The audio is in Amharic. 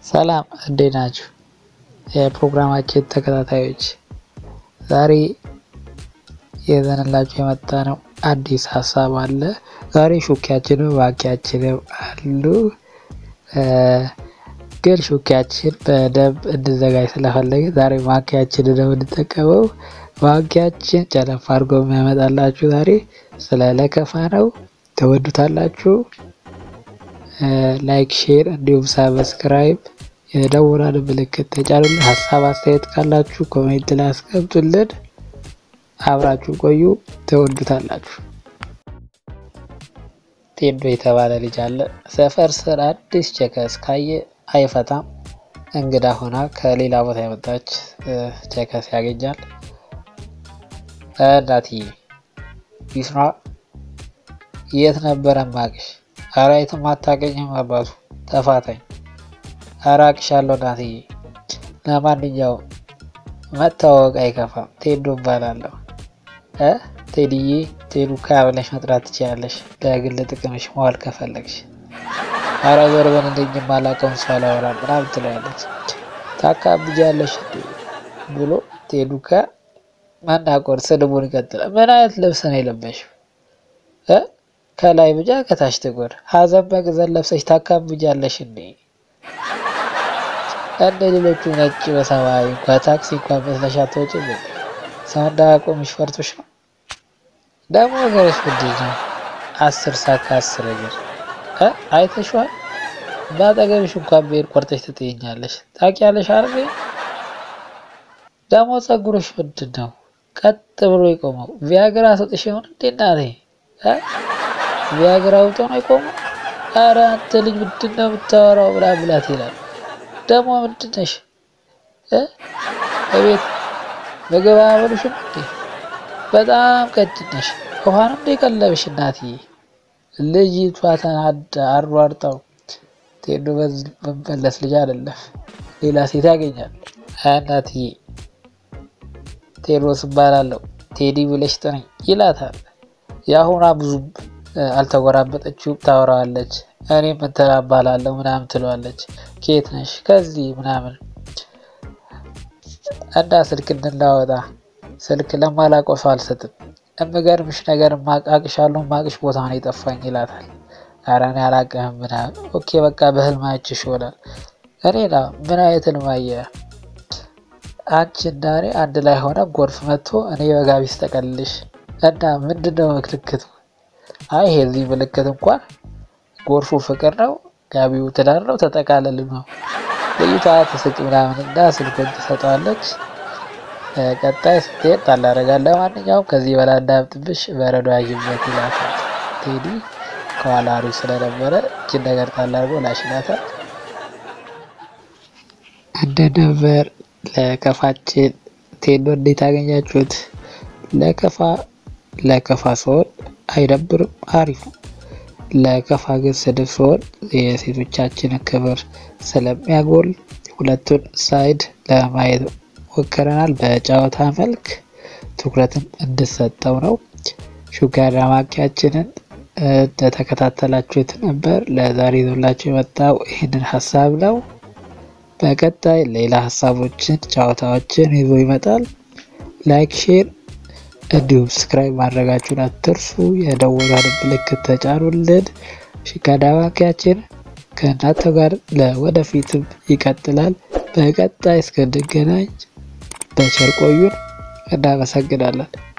ሰላም እንዴት ናችሁ? የፕሮግራማችን ተከታታዮች ዛሬ ይዘንላችሁ የመጣ ነው አዲስ ሀሳብ አለ። ዛሬ ሹኪያችንም ባኪያችንም አሉ። ግን ሹኪያችን በደንብ እንድዘጋጅ ስለፈለገ ዛሬ ማኪያችን ነው የምንጠቀመው። ማኪያችን ጨለፍ አድርጎ የሚያመጣላችሁ ዛሬ ስለ ለከፋ ነው። ተወዱታላችሁ። ላይክ፣ ሼር እንዲሁም ሳብስክራይብ የደወላን ምልክት ተጫኑልን። ሀሳብ አስተያየት ካላችሁ ኮሜንት ላይ አስቀምጡልን። አብራችሁ ቆዩ፣ ተወዱታላችሁ። ቴዶ የተባለ ልጅ አለ። ሰፈር ስር አዲስ ቸከስ ካየ አይፈታም። እንግዳ ሆና ከሌላ ቦታ የመጣች ቸከስ ያገኛል። እናትዬ ቢስራ የት ነበረ ማቅሽ? ኧረ የትም አታገኝም አባቱ ተፋታኝ። ኧረ አቅሻለሁ እናትዬ። ለማንኛውም መታወቅ አይከፋም። ቴዶ እባላለሁ። እ ቴዲዬ ቴዱካ ብለሽ መጥራት ትችላለሽ፣ ለግል ጥቅምሽ መዋል ከፈለግሽ። ኧረ ዞር በል እንደኝ የማላውቀውን ሰው አላወራም ምናምን ትለዋለች። ታካብጃለሽ እንዴ ብሎ ቴዱካ መናቆር ስድቡን ይቀጥላል። ምን አይነት ልብስ ነው የለበሽው? እ ከላይ ብጃ ከታች ጥቁር ሀዘን መግዘን ለብሰሽ ታካብጃለሽ እንዴ? እንደ ሌሎቹ ነጭ በሰማያዊ እንኳ ታክሲ እንኳን መስለሽ አትወጪም። ሰው እንዳያቆምሽ ፈርቶሽ ነው። ደግሞ ነገሮች ምንድን ነው? አስር ሰዓት ከአስር እግር እ አይተሽዋል። በአጠገብሽ እንኳን ብሄድ ቆርጠሽ ትጥይኛለሽ። ታውቂያለሽ አይደል? ደግሞ ጸጉሮሽ ምንድን ነው ቀጥ ብሎ የቆመው? ቪያግራ ሰጥሽ ይሆን እንዴ እናቴ? ቪያግራ ውጦ ነው የቆመው? ኧረ አንተ ልጅ ምንድን ነው የምታወራው? ብላ ብላት ይላል። ደግሞ ምንድን ነሽ እቤት ምግብ አያበሉሽም እንዴ? በጣም ቀጭን ነሽ። ውሃንም እንደ ቀለብሽ እናትዬ። ልጅቷ ተናዳ አሯርጣው ቴዶ በመመለስ ልጅ አይደለም ሌላ ሴት ያገኛል። እናትዬ ቴዎድሮስ እባላለሁ ቴዲ ብለሽ ጥሪኝ ይላታል። የአሁኗ ብዙም አልተጎራበጠችውም፣ ታወራዋለች። እኔ እንትና እባላለሁ ምናምን ትለዋለች። ኬት ነሽ? ከዚህ ምናምን እና ስልክ እንድናወጣ ስልክ ለማላውቀው ሰው አልሰጥም። የምገርምሽ ነገር ማቃቅሻለሁ ማቅሽ ቦታ ነው የጠፋኝ ይላታል። ኧረ እኔ አላውቅህም ምናምን። ኦኬ በቃ በህልም አይችሽ ይሆናል። እኔ ና ምን አይነት ህልም አየህ? አንቺ እና እኔ አንድ ላይ ሆነ ጎርፍ መጥቶ እኔ በጋቢ ስተቀልልሽ እና ምንድነው ምልክቱ? አይ ይሄ እዚህ ምልክት እንኳን ጎርፉ ፍቅር ነው፣ ጋቢው ትዳር ነው፣ ተጠቃለል ነው። ልዩቷ ትስቅ ምናምን እና ስልኩን ትሰጠዋለች። ቀጣይ ስትሄድ ታላረጋለ። ማንኛውም ከዚህ በላይ እንዳያብጥብሽ በረዶ ያዥበት ይላታል። ቴዲ ከኋላ አሪፍ ስለነበረ እችን ነገር ታላርጎ ላሽናታል። እንደ ነበር ለከፋችን ቴዶ እንዴት አገኛችሁት? ለከፋ ለከፋ ሲሆን አይደብርም፣ አሪፍ ነው። ለከፋ ግን ስድብ ሲሆን የሴቶቻችንን ክብር ስለሚያጎል ሁለቱን ሳይድ ለማየት ሞክረናል። በጨዋታ መልክ ትኩረትም እንድሰጠው ነው። ሹጋር ማኪያችንን እንደተከታተላችሁት ነበር። ለዛሬ ይዞላችሁ የመጣው ይህንን ሀሳብ ነው። በቀጣይ ሌላ ሀሳቦችን፣ ጨዋታዎችን ይዞ ይመጣል። ላይክ፣ ሼር እንዲሁም ስክራይብ ማድረጋችሁን አትርሱ። የደወሏን ምልክት ተጫኑልን። ሹጋር ማኪያችን ከእናንተ ጋር ለወደፊትም ይቀጥላል። በቀጣይ እስክንገናኝ በቸር ቆዩን። እናመሰግናለን።